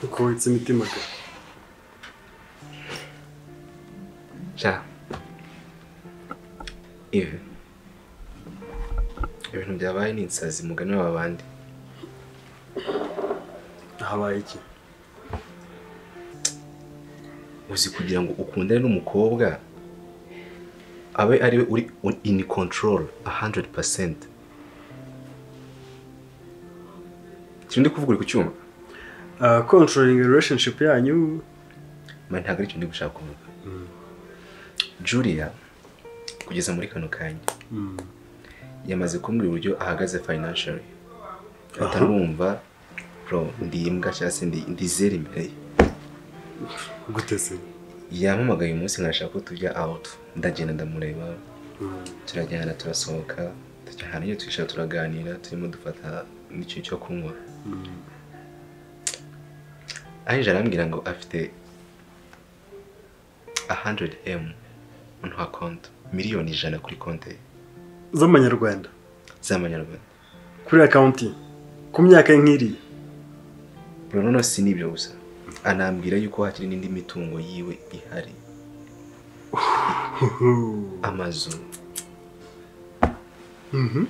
Kuko witse imitima gana sha ibi ibintu byabaye ni insazi mugani wa bandi habaye iki uzi kugira ngo ukundane n'umukobwa abe ariwe uri in control 100% Kiri ndi kuvuga uri ku cyuma Ah, controlling relationship yanyu mba ntabwo aricyo ndi gushaka kuvuga julia kugeza muri kano kanya Mm. yamaze kumbwira uburyo ahagaze financially ahita numva bro ndi imbwa cyangwa se ndi ndi zeri imbere ye gute se yampamagaye uyu munsi nkashaka ko tujya out ndagenda ndamureba Mm. turajyana turasohoka tujya ahantu iyo twicara turaganira turimo dufata n'ikintu cyo kunywa Mm. ange arambwira ngo afite 100 m nta konti miliyoni ijana kuri konti ye z'amanyarwanda z'amanyarwanda kuri akawunti ku myaka ye nk'iriya bro noneho si n'ibyo gusa anambwira yuko hakiri n'indi mitungo yiwe ihari amazu Mhm.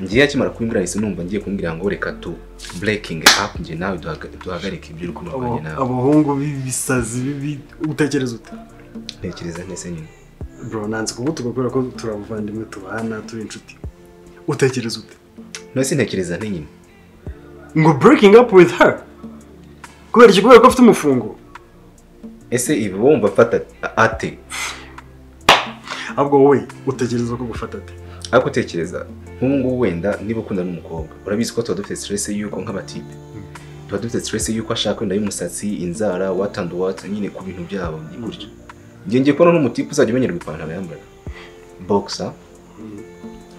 ngiye akimara kubimbwira ahise numva ngiye kumbwira ngo reka tu breaking up njye nawe duhaga- duhagarike ibyo uri Abo- kumurwanya nawe abahungu b'ibisazi bibi utekereza ute ntekereza ntese nyine bro nanze kugutuka kubera ko turi abavandimwe tubana turi inshuti utekereza ute nose ntekereza nte nyine ngo breaking up with her kubera iki kubera ko afite umufungo ese ibi wowe wumva afata ate ahubwo wowe utekereza ko gufata ate ariko utekereza nk'ubu ngubu wenda niba ukunda n'umukobwa urabizi ko tuba dufite stress yuko nk'abatipe tuba dufite stress yuko ashaka wenda y'umusatsi inzara watandu wata nyine ku bintu byabo ni gutyo njye ngiye kubona n'umutipe uzajya umenyerwa ipantaro yambara boxer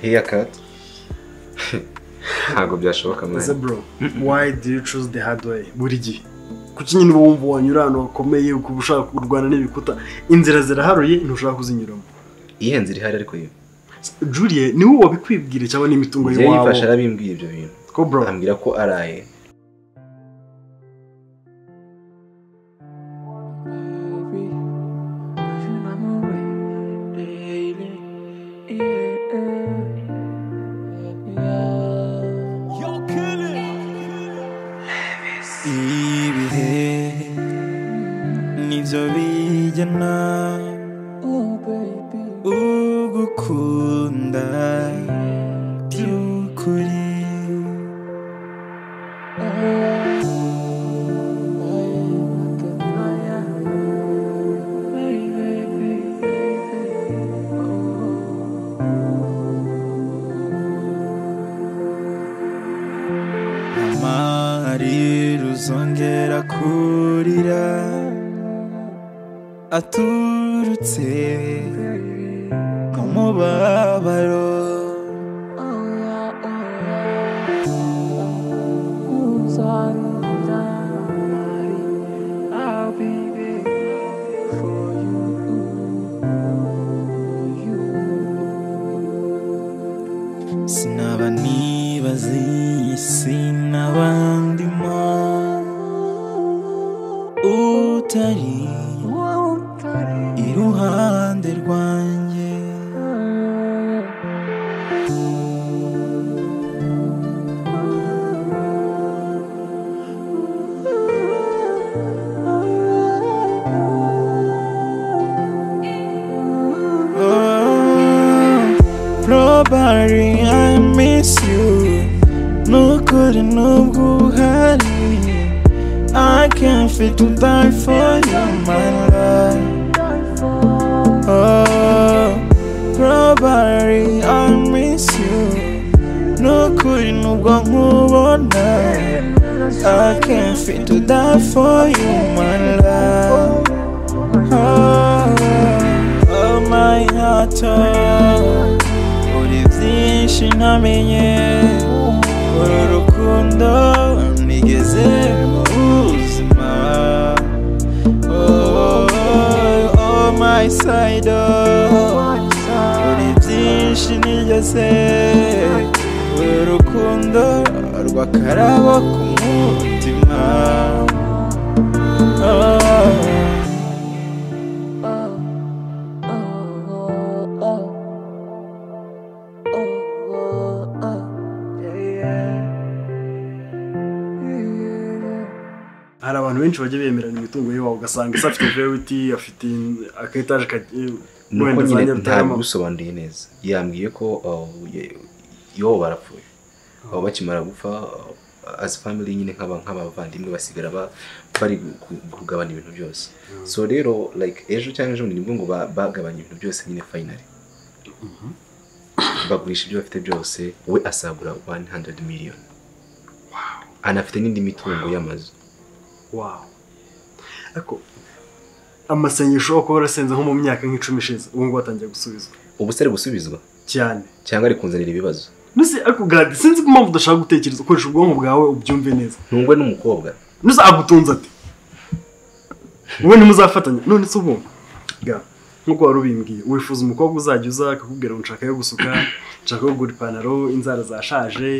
haircut ntabwo byashoboka ese mwana bro why do you choose the hard way buri gihe kuki nyine uba wumva wanyura ahantu hakomeye ukaba ushaka kurwana n'ibikuta inzira ziraharuye ntushaka kuzinyuramo ihenze iri hari ariko yo julie ni wowe wabikwibwira cyangwa ni imitungo njye y'iwabo yifashe arabimbwira ibyo bintu ko bro ambwira ko araye Baby, you know daily. Yeah, yeah. ibihe nibyo bijyana Oh, baby. ugukunda by'ukuri Oh, yeah. Oh, yeah. Oh, yeah. Baby, baby. Oh. amahari ruzongera kurira aturutse umubabaro I'll be there for you, for you. sinaba nibazi sinaba ndimo utari Won't I iruhande rwanjye Oh, probably I miss you nukuri nubwo uhari I can't fit to die for you my love Oh, probably I miss you Nukuri nubwo nkubona I can't fit to die for you, my love Oh, oh my heart, oh Uri byinshi ntamenye Uru rukundo nigeze mu buzima oh, oh my side oh Uri byinshi nigeze Uru rukundo rw'akarabo ku mutima hari abantu benshi bajya bemerana imitungo y'iwabo ugasanga ese afite verewiti afite akayetaje nuko wenda za nyine nyarutarama ntabibusobanuriye neza yambwiye ko iwabo barapfuye abo bakimara gupfa as family nyine nk'aba nk'abavandimwe basigara ba- bari gu- gu- kugabana ibintu byose so rero like ejo cyangwa ejo bundi nibwo ngo ba- bagabanya ibintu byose nyine finally bagurisha ibyo bafite byose we asagura 100 million anafite n'indi mitungo y'amazu wawu ariko amasengesho uko warasenze nko mu myaka nk'icumi ishize ubu ngubu atangiye gusubizwa ubuse ari gusubizwa cyane cyangwa ari kunzanira ibibazo nuse ariko gadi sinzi ko impamvu udashaka gutekereza ukoresha ubwonko bwawe ubyumve neza ntungwe n'umukobwa nuse agutunze ati wowe ntimuzafatanya none se ubu ga nk'uko wari ubimbwiye wifuza umukobwa uzajya uza akakubwira ngo nshaka yo gusuka nshaka yo kugura ipantaro inzara zashaje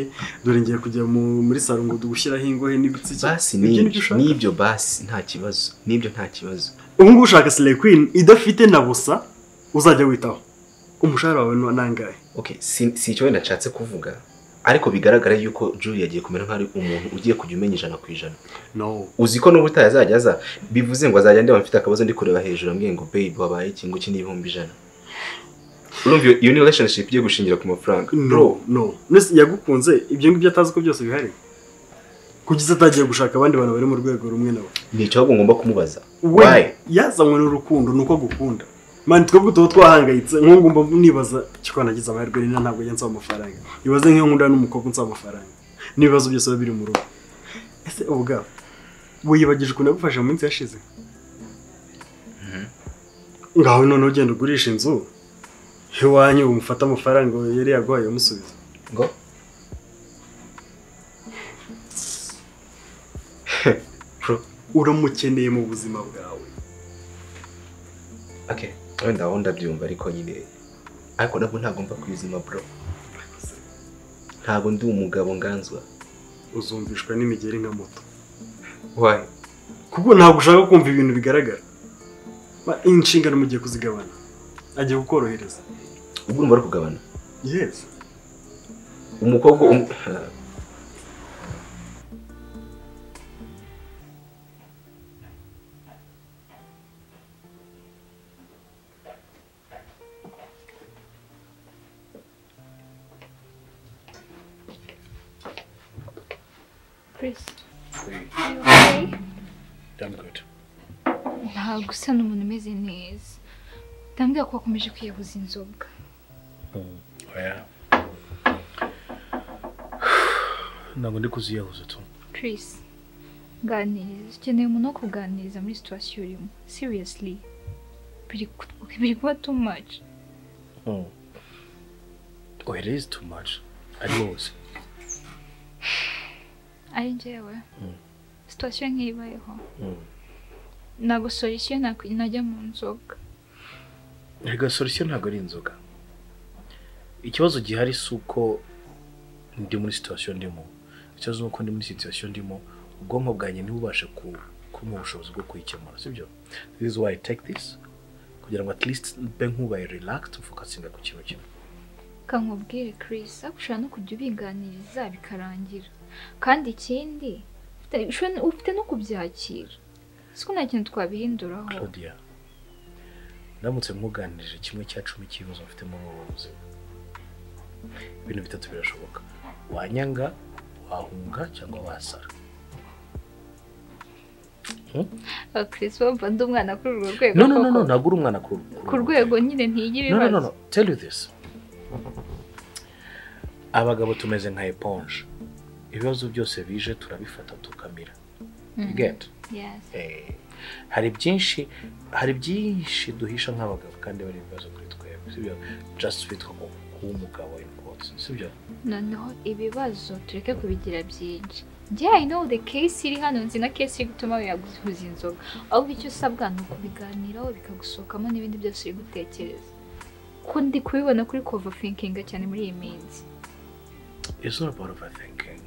dore ngiye kujya mu- muri salo ngo dugushyiraho ingohe n'ibitsike basi Ibyo nibyo n'ibyo ushaka? n'ibyo basi nta kibazo n'ibyo nta kibazo ubu ngubu ushaka sire kwini idafite na busa uzajya witaho umushahara wawe ni anangahe okay si, si icyo wenda nshatse kuvuga ariko bigaragara yuko Julie yagiye kumera nk'aho ari umuntu ugiye kujya umenya ijana ku ijana no uzi ko n'ubutaha azajya aza bivuze ngo azajya ndeba mfite akabazo ndi kureba hejuru ambwiye ngo babe wabaye iki ngo iki ni ibihumbi ijana urumva iyo- iyo ni relationship igiye gushingira ku mafaranga no no mbese yagukunze ibyo ngibyo atazi ko byose bihari kugeza atagiye gushaka abandi bantu bari mu rwego rumwe nawe ni icyo ahubwo ngomba kumubaza we why yazanywe n'urukundo ni uko agukunda mani twebwe tuba twahangayitse nk'ubu ngumba nibaza ko nagize amahirwe nina ntabwo njya nsaba amafaranga ibaze nk'iyo nkunda n'umukobwa nsaba amafaranga n'ibibazo byose biba biri mu rugo ese ubwabo wiyibagije ukuntu yagufashe mu minsi yashize ngaho noneho ugenda ugurisha inzu iwanyu umufate amafaranga yari yaguhaye umusubiza ngo bro uramukeneye mu buzima bwawe okay wenda aho ndabyumva ariko nyine ariko nabwo ntagomba kwizima bro ntabwo ndi umugabo nganzwa uzumvishwa n'imigeri nka moto why kuko ntabwo ushaka kumva ibintu bigaragara Ba- inshingano mugiye kuzigabana agiye kukorohereza ubwo urumva ari kugabana yes umukobwa um- Chris, ntabwo usa n'umuntu umeze neza ndambwira ko wakomeje kwiyabuza inzoga oya ntabwo ndi kuziyahuza tu Chris ganiriza ukeneye umuntu wo kuganiriza muri situwasiyo urimo seriously biri ku- biri kuba too much oya it is too much ari wowe ari njyewe Mm. situwasiyo nk'ibayeho Mm. ntabwo solisiyo nakwi- najya mu nzoga rega solisiyo ntabwo ari inzoga ikibazo gihari si uko ndi muri situwasiyo ndimo ikibazo ni uko ndi muri situwasiyo ndimo ubwonko bwanjye ntibubashe ku- kumpa ubushobozi bwo kuyikemura sibyo this is why i take this kugira ngo at least mbe nkubaye relaxed focusinga ku kintu kimwe kankubwire Chris ariko ushobora no kujya ubiganiriza bikarangira kandi ikindi ufite- ushobora- ufite no kubyakira siko nta kintu twabihinduraho claudia ndamutse muganirije kimwe cya cumi cy'ibibazo mfite muri ubu buzima ibintu bitatu birashoboka wanyanga wahunga cyangwa wasara Ah, Chris wumva ndi umwana kuri urwo rwego no no no no koko. ntabwo uri umwana ku ku rwego nyine ntijya no no ibibazo no no tell you this abagabo tumeze nka eponge ibibazo byose bije turabifata tukamira Mhm. get Yes. Eh, hari byinshi hari byinshi duhisha nk'abagabo kandi bari ibibazo kuri twebwe sibyo just bitwa ko kuba umugabo in quotes sibyo noneho ibibazo tureke kubigira byinshi yeah, I know the case iri hano nzi na case iri gutuma yaguhuza inzoga ahubwo icyo usabwa ni ukubiganiraho bikagusohokamo n'ibindi byose uri gutekereza ko ndi kubibona kuri cover thinking cyane muri iyi minsi it's not about overthinking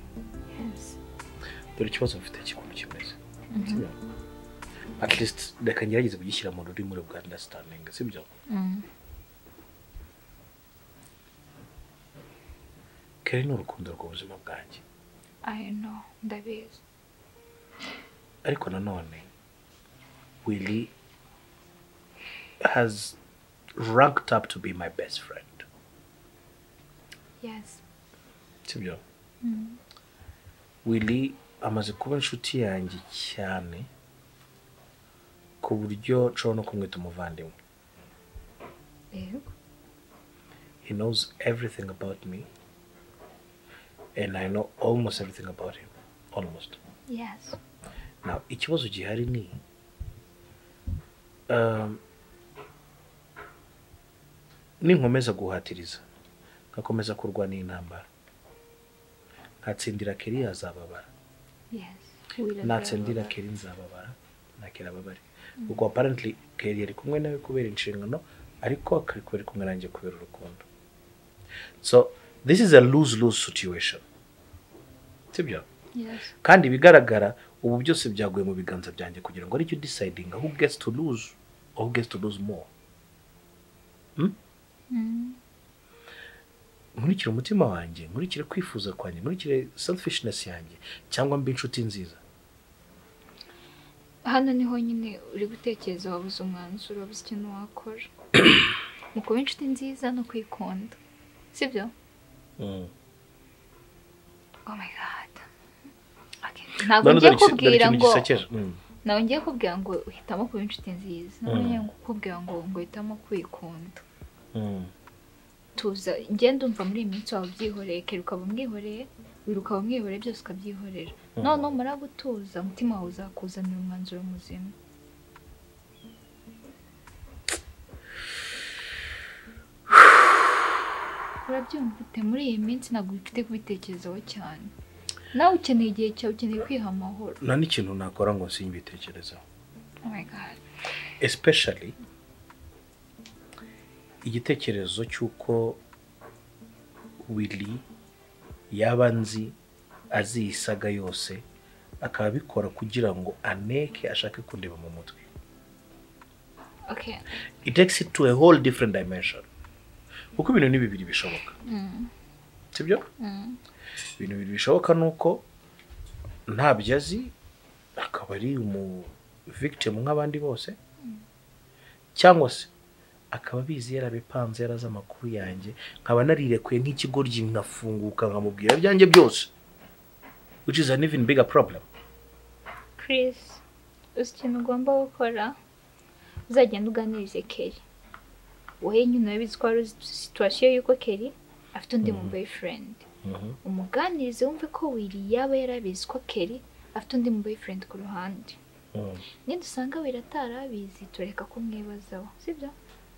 yes. dore ikibazo mfite cy'ukuntu kimeze sibyo at least reka ngerageze kugishyira mu rurimi rwa understanding sibyo mm. keri ni urukundo rw'ubuzima bwanjye I know ndabizi ariko nanone willy has ranked up to be my best friend yes sibyo willy amaze kuba inshuti yanjye cyane ku buryo nshobora no kumwita umuvandimwe yego he knows everything about me and i know almost everything about him almost yes Now, ikibazo gihari ni um, ninkomeza guhatiriza nkakomeza kurwana intambara nkatsindira keri yazababara yes Will natsindira keri nzababara nakera ababare ubwo apparently keri yari kumwe nawe kubera inshingano ariko akari kuba ari kumwe nanjye kubera urukundo so this is a lose lose situation sibyo yes kandi ibigaragara ubu byose byaguye mu biganza byanjye kugira ngo aricyo decidinga who gets to lose or who gets to lose more Hmm? nkurikire umutima wanjye nkurikire kwifuza kwanjye nkurikire selfishness yanjye cyangwa mbe inshuti nziza hano niho nyine uri gutekereza wabuze umwanzuro wabuze ikintu wakora mu kuba inshuti nziza no kwikunda sibyo oh my god Okay. ntabwo None ngiye dore iki- dore kubwira ikintu ngo gisekeje. Mm. ntabwo ngiye kubwira ngo uhitamo kuba inshuti nziza ntabwo ngiye kubwira ngo ngo uhitamo kwikunda Mm. tuza ngenda umva muri iyi minsi waba ubyihoreye kera ukaba umwihoreye buri ukaba umwihoreye byose ukabyihorera noneho umara gutuza umutima wawe uzakuzanira umwanzuro muzima urabyumva ute muri iyi minsi ntabwo ufite kubitekerezaho cyane nawe ukeneye igihe cyawe ukeneye kwiha amahoro nta n'ikintu nakora ngo sinyibitekerezeho oh my god especially igitekerezo cy'uko willy yaba nzi azi iyi saga yose akaba abikora kugira ngo aneke ashake kundeba mu mutwe okay it takes it to a whole different dimension kuko ibintu ni bibiri bishoboka sibyo ibintu bibiri bishoboka ni uko ntabyo azi akaba ari umu victim nk'abandi bose cyangwa se akaba abizi yarabipanze yarazi amakuru yanjye nkaba narirekuye nk'ikigoryi nkafunguka nkamubwira ibyanjye byose which is an even bigger problem Chris uzi ikintu ugomba gukora uzagenda uganirize Kelly wowe nyine urabizi ko wari uzi situwasiyo y'uko Kelly afite undi mu boyfriend umuganirize wumve ko Willy yaba yarabizi ko Kelly afite undi mu boyfriend ku ruhande Mm. nidusanga Willy atarabizi tureka ko mwibazaho sibyo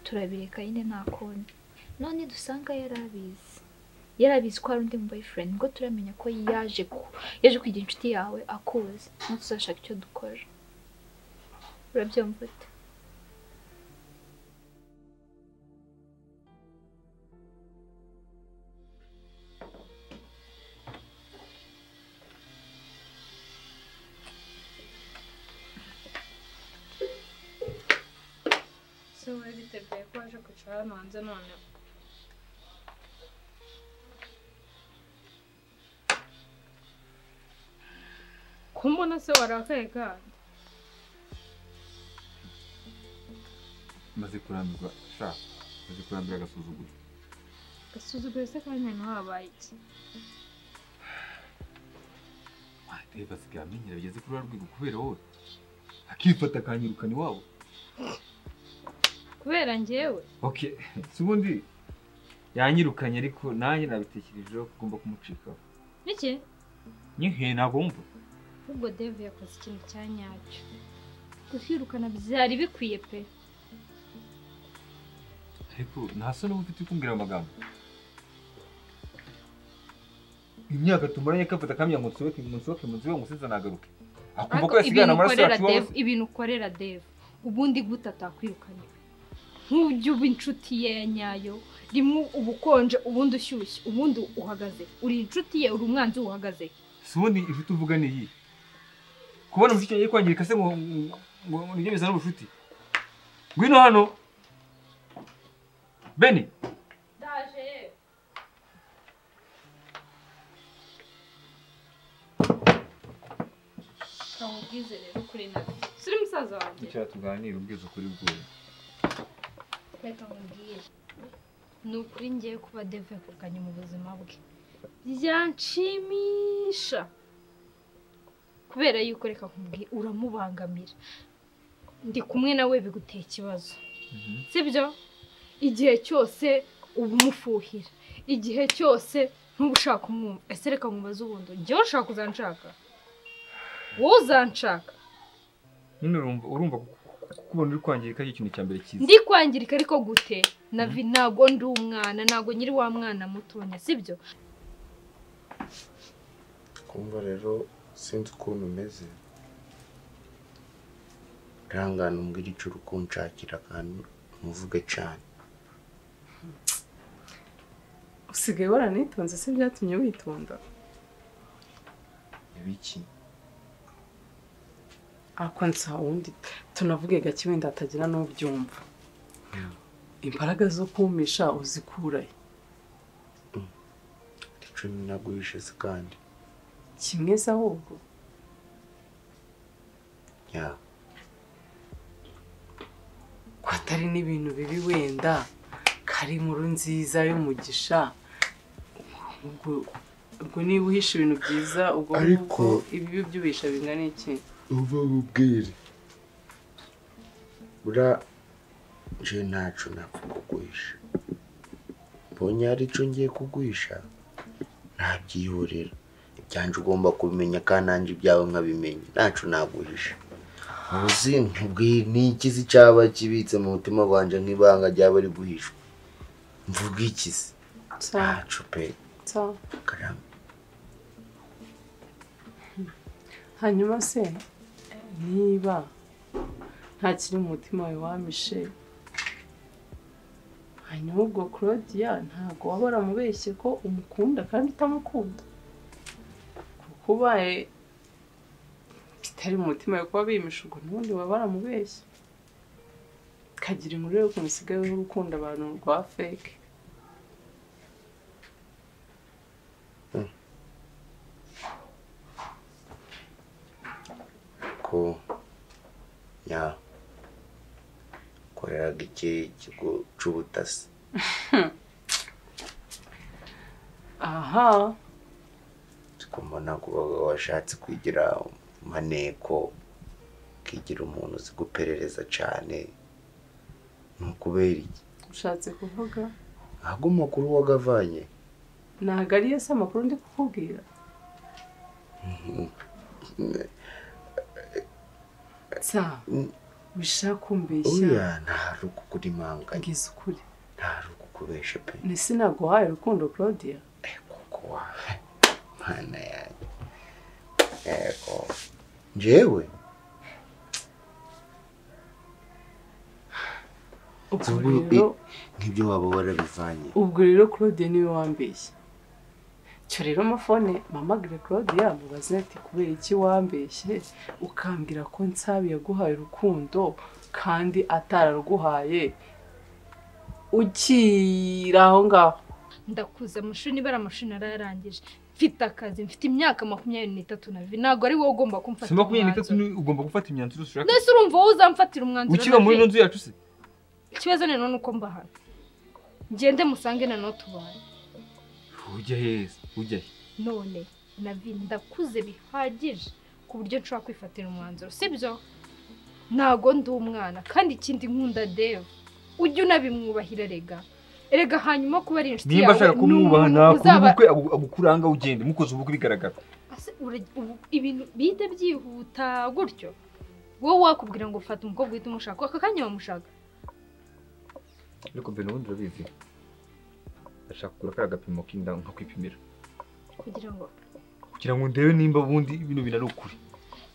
turabireka nyine nta kundi none dusanga yarabizi yarabizi ko hari undi mu boyfriend ngo turamenya ko yaje ku- yaje kwigira inshuti yawe akuzi none tuzashaka icyo dukora urabyumva ute se wariteguye ko waje kwicara hano hanze none kumbona se warakaye kandi maze kurambirwa sha maze kurambira agasuzuguro gasuzuguye se kandi hano habaye iki ate basigaye amenyera bigeze kuri rwa rwego kubera wowe akifata akanyirukana iwabo kubera njyewe okay si ubundi yanyirukanye ariko nanjye nabitekerejeho ko ugomba kumucikaho niki nyihe ntabwo wumva ahubwo dave yakoze ikintu cya nyacyo kukwirukana byari bikwiye pe ariko ntasa n'ubu ufite kumbwira ayo magambo imyaka tumaranye akafata akamenya ngo nsohoke ngo nsohoke mu nzu iwe ngo sinze nagaruke akumva ko Ariko yasigana amaraso ukorera yacu iwawe Dave- ibintu ukorera deve ubundi gute atakwirukanye nk'ujya uba inshuti ye ya nyayo rimwe uba ukonje ubundi ushyushye ubundi uhagaze uri inshuti ye uri umwanzi we uhagaze si ubundi inshuti uvuga ni iyi kubona mushiki wawe kwangirika se ngo ngo ngo nibyo bizana ubucuti ngwino hano beni ndaje ntabwize rero kuri nawe si uri musaza wanjye icyo tuganira ubwiza ukuri bwuye reka nkubwire ni ukuri ngiye kuba deve yakuganye mu buzima bwe byanshimisha kubera yuko reka nkubwire uramubangamira ndi kumwe nawe biguteye ikibazo sibyo igihe cyose uba umufuhira igihe cyose ntuba ushaka umwumva ese reka nkubaze ubundi njyewe ushaka uzanshaka wowe uzanshaka nyine urumva urumva kubona uri kwangirika ari ikintu cya mbere cyiza ndi kwangirika ariko gute navi ntabwo ndi umwana ntabwo nyiri wa mwana mutonya sibyo kumva rero sinzi ukuntu umeze ihangane umbwire icyo uri kunshakira kandi umuvuge cyane usigaye waranitonze se byatumye witonda ibiki akonsa wundi tunavuge gake wenda hatagira n'ubyumva imbaraga zo kumisha uzikurahe icumi naguhishe se kandi kimwe se ahubwo ya ko atari n'ibintu bibi wenda kari inkuru nziza y'umugisha ubwo ubwo niba uhisha ibintu byiza ubwo Ariko- ngubwo ibibi by'ubisha bingana iki uva bubwire bura nje ntacyo napfa kuguhisha mbonye hari icyo ngiye kuguhisha ntabyihorera ibyanjye ugomba kubimenya kandi nanjye ibyawe nkabimenya ntacyo naguhisha uzi nkubwire ni ikizi cyaba kibitse mu mutima wanjye nk'ibanga ryaba riguhishwa mvuga ikizi Sawa, ntacyo pe sawa. karame hanyuma se niba nta kiri mu mutima wawe wamishe hanyuma ubwo claudia ntabwo waba waramubeshye ko umukunda kandi utamukunda kuko ubaye bitari mu mutima wawe kuba bimisha ubwo n'ubundi waba waramubeshye kagira inkuru yo kumusigayeho urukundo abantu rwa feke ko ya koreraga iki kigo cy'ubutasi aha tukumona kuba washatse kwigira maneko ukigira umuntu uzi guperereza cyane ni ukubera iki ushatse kuvuga ntabwo amakuru wagavanye ntabwo ariyo se amakuru ndi kukubwira nsa wishaka kumbeshya oya ntari ukukura impanganye ngize ukuri ntari ukukubesha pe ni sinaguhaye urukundo claudia Eh, kuko wawe mana yanjye yego njyewe ubwo Ubwo rero nk'ibyo waba warabivanye ubwo rero claudia niwe wambeshya cyo rero amafone mpamagare claudia mubaze ati kubera iki wambeshye ukambwira ko nsabi yaguhaye urukundo kandi atararuguhaye ukiri aho ngaho ndakuze amashuri nibara amashuri narayarangije mfite akazi mfite imyaka makumyabiri n'itatu na vi ntabwo ari wowe ugomba kumfata si makumyabiri n'itatu ni ugomba gufata imyanzuro ushaka nese urumva wowe uzamfatira umwanzuro ukiba muri Navi? ino nzu yacu se ikibazo ni none uko mbahana ngende musange na none tubaye ujya heza ujya he none navi ndakuze bihagije ku buryo nshobora kwifatira umwanzuro sibyo ntago ndi umwana kandi ikindi nkunda deva ujye unabimwubahira rega erega hanyuma kuba ari inshuti nimba ashaka kumwubaha n'umuntu nakora uzaba- ubukwe agu- agukuranga ugende mukoze ubukwe bigaragara Ase, ura- ubu- ibintu bihita byihuta gutyo wowe wakubwira ngo fata umukobwa uhita umushaka aka kanya wamushaka ariko mbere ubundi urabizi ndashaka kugura kariya gapimo k'inda nkakwipimira kugira ngo kugira ngo ndebe nimba ubundi bino bintu ari ukuri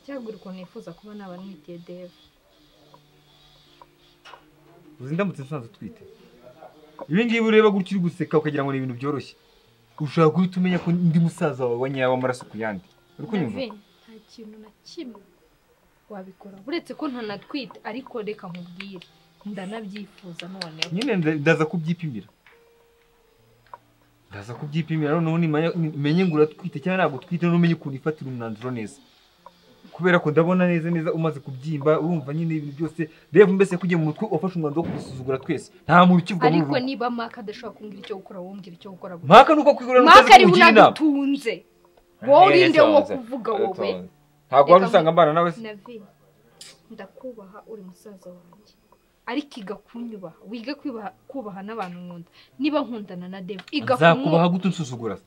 cyagura ukuntu yifuza kuba nabana mwitiye deva uzi ndamutse nsanze utwite ibi ngibi ureba gutya uri guseka ukagira ngo ni ibintu byoroshye ushobora guhita umenya ko ndi musaza wawe wanyawe amaraso ku yandi uri kunyumva David, nta kintu na kimwe wabikora uretse ko ntanatwite ariko reka nkubwire ndanabyifuza noneho nyine nda- ndaza kubyipimira ndaza kubyipimira noneho nimanya- nimenye ngo uratwite cyangwa ntabwo utwite noneho umenye ukuntu ifatira umwanzuro neza kubera ko ndabona neza neza umaze kubyimba urumva nyine ibintu byose reba mbese kugiye mu mutwe wafashe umwanzuro wo kudusuzugura twese nta muntu ukivuga muri ariko ubu niba maka adashobora kumbwira icyo gukora wombwira icyo gukora gusa. Maka ni uko kwigurira n'ukaza Maka ari we kumugira inama. unadutunze wowe urinde wo kuvuga wowe ntabwo wari usanga mbana nawe se Navin, ndakubaha uri musaza wanjye ariko iga kunyubaha wige kwibaha- kubaha n'abantu nkunda niba nkundana na devu iga nzakubaha kumwubaha gute unsuzugura se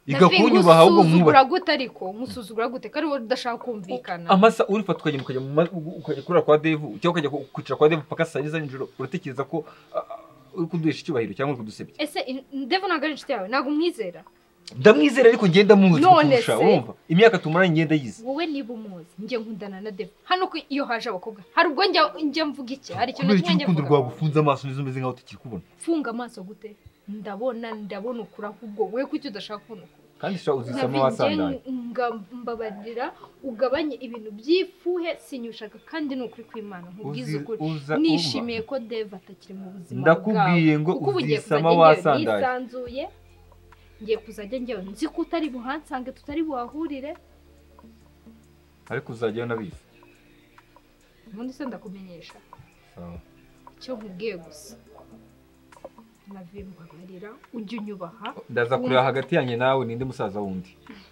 Navin, igakunyubaha ahubwo mwubaha usuzugura gute ariko umusuzugura gute ko ari wowe udashaka kumvikana amasa urifa tukagenda ukajya mu ma- ukajya kurira kwa devu cyangwa ukajya ku- kwicara kwa devu paka saa za nijoro uratekereza ko ah, ah, uri kuduhesha icyubahiro cyangwa uri kudusebya ese in- devu ntabwo ari inshuti yawe ntabwo umwizera ndamwizera ariko ngenda muzi None kukurusha se? urumva imyaka tumaranye ngenda yize wowe niba umuzi njye nkundana na devu hano ko iyo haje abakobwa hari ubwo njya- njya mvuga iki hari ikintu na kubera kimwe iki njya urukundo mvuga? rwawe ufunze amaso n'izo umeze nkaho tukiri kubona funga amaso gute ndabona ndabona ukura ahubwo wowe kuki udashaka kubona ukura kandi sha uzisama wasandaye mbabarira ugabanye ibintu by'ifuhe sinyushaka kandi ni ukuri kw'imana nkubwiza Uzi- ukuri uza- nishimiye ko deve atakiri mu buzima Ndakubwiye bwawe. ngo kuko ubu ngiye uzisama kuzajya njyewe wasandaye. nisanzuye ngiye kuzajya njyewe nzi ko utari buhansange tutari buhahurire ariko uzajya nabizi ubundi se ndakumenyesha Sawa. icyo nkubwiye gusa navuye mbabarira ujya unyubaha ndaza kureba hagati yanjye nawe ninde musaza wundi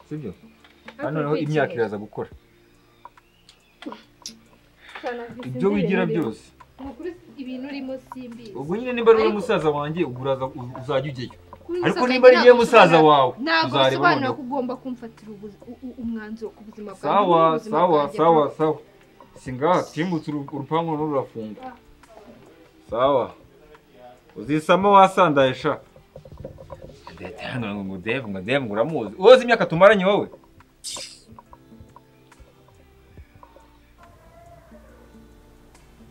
sibyo Ariko hano naho nkwikiriye. imyaka iraza gukora ibyo wigira byose ni ukuri ibintu urimo simbizi ubwo nyine nimba ari wowe Ariko- musaza wanjye ubwo uraza u- uzajya ujyayo Kuri ariko musaza niba ari ntabwo yewe musaza usobanura- wawe ntabwo uzareba bisobanura noneho ko ugomba kumfatira ubu- u- u- umwanzuro ku buzima bwawe sawa n'ubuzima sawa bwanjye. sawa sawa singaha timbutse uru- urupangu noneho rurafunga sawa uzisama wasandaye sha hano ngo deve ngo deve ngo uramuzi uzi imyaka tumaranye wowe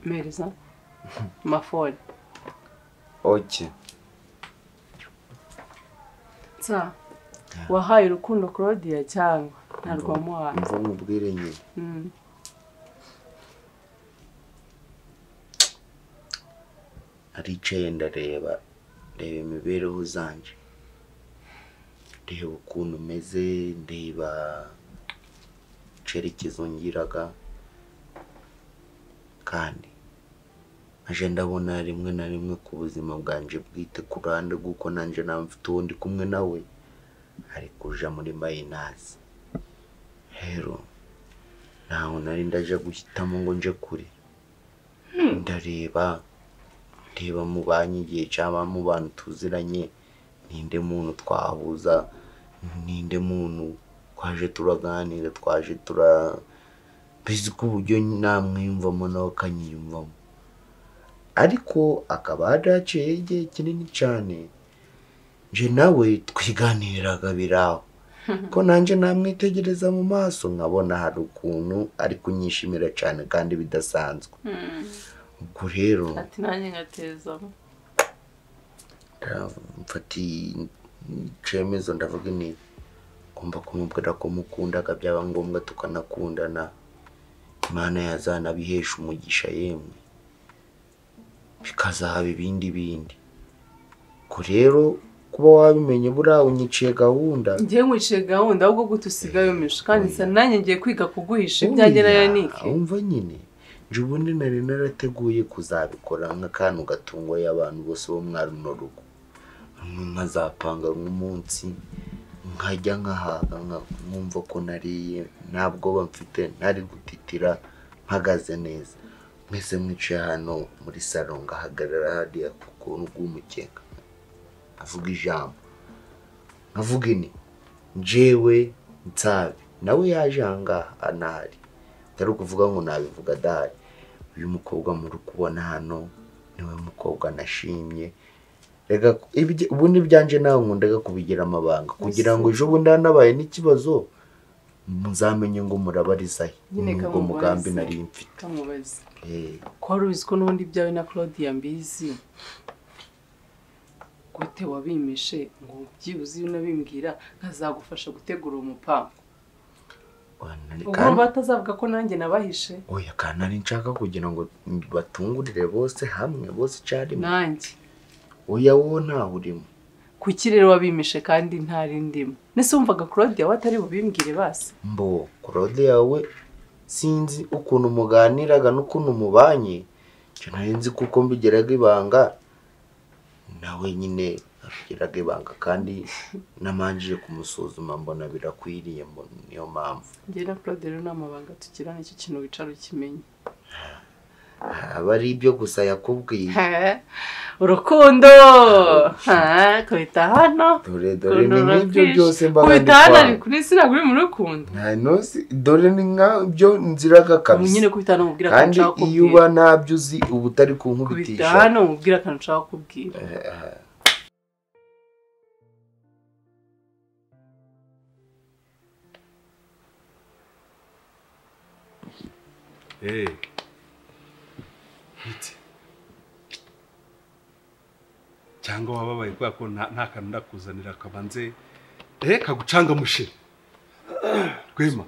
mpereza mafone oke nsa wahaye urukundo claudia cyangwa ntarwo wamuhaye mva nkubwire nyine Mm. aricaye ndareba reba imibereho zanje reba ukuntu umeze ndeba icyerekezo ngiraga kandi aje ndabona rimwe na rimwe ku buzima bwanjye bwite ku ruhande rw'uko nanjye naba mfite uwo ndi kumwe nawe ari kuja muri mayinazi rero ntaho nari ndaje guhitamo ngo nje kure ndareba reba mu banki igihe cyangwa mu bantu tuziranye ninde muntu twahuza ninde muntu twaje turaganira twaje tura mbese ko uburyo namwiyumvamo nawe akanyiyumvamo ariko akaba yaraciye igihe kinini cyane nje nawe twiganiriraga biraho ko nanjye namwitegereza mu maso nkabona hari ukuntu ari kunyishimira cyane kandi bidasanzwe Mm. ubwo rero ati nanjye ngatezamo mfata icyemezo ndavuga ni ngomba kumubwira ko mukundaga byaba ngombwa tukanakundana imana yazanabihesha umugisha yemwe bikazahaba ibindi bindi ko rero kuba wabimenye buriya unyiciye gahunda ngiye nkwiciye gahunda ahubwo gute usigaye umisha kandi nsa nanjye ngiye kwiga kuguhisha ibyanjye na yanike umva nyine nje ubundi nari narateguye kuzabikora nk'akantu gatungwa y'abantu bose bo muri runo rugo nkazapanga nk'umunsi nkajya nkahaga nka- nkumva ko nariye nta bwoba mfite ntari gutitira mpagaze neza mwese mwicaye hano muri salo ngahagarara hariya ku kuntu bw'umukeka avuga ijambo nkavuga ini njyewe nsabe nawe yaje ahangaha anahari atari ukuvuga ngo nabivuga adahari uyu mukobwa muri kubona hano niwe mukobwa nashimye reka ibye- ubundi byanjye nawe nkundaga kubigira amabanga kugira ngo ejo bundi hanabaye n'ikibazo muzamenye ngo murabarizahe Nyine ngo kamubarize. mugambi nari mfite kamubaze Eh, ko wari ubizi ko n'ubundi ibyawe na claudia mbizi gute wabimishe ngo byibuze iyo unabimbwira nkazagufasha gutegura uwo mupangu ubwo kandi- urumva batazavuga ko nanjye nabahishe oya kandi nari nshaka kugira ngo batungurire bose hamwe bose icyarimwe nanjye oya wowe ntawe urimo kuki rero wabimishe kandi ntari ndimo nese wumvaga claudia we atari bubimbwire basi mbo claude yawe sinzi ukuntu muganiraga n'ukuntu mubanye njye nari nzi kuko mbigiraga ibanga nawe nyine abigiraga ibanga kandi namanjije kumusuzuma mbona birakwiriye mbona niyo mpamvu njye na claude rero ni amabanga tugira nicyo kintu wicara ukimenya aba ari ibyo gusa yakubwiye Eh, urukundo Eh, kubita hano dore dore ukuntu ni nk'ibyo urakwishe. byose mbaga kubita hano ndikwanga. ni kuri sina kuri mu rukundo nta ntuzi dore ni nk'ibyo nziraga ubu kabisa nyine kubita hano mubwira akantu kandi ushaka iyo kubwira uba ntabyo uzi uba utari kubita kunkubitisha hano mubwira akantu ushaka kubwira Eh, Hey. Iki? cyangwa wababaye kubera ko nta nta kantu ndakuzanira kabanze eh kagucanga mushira rwema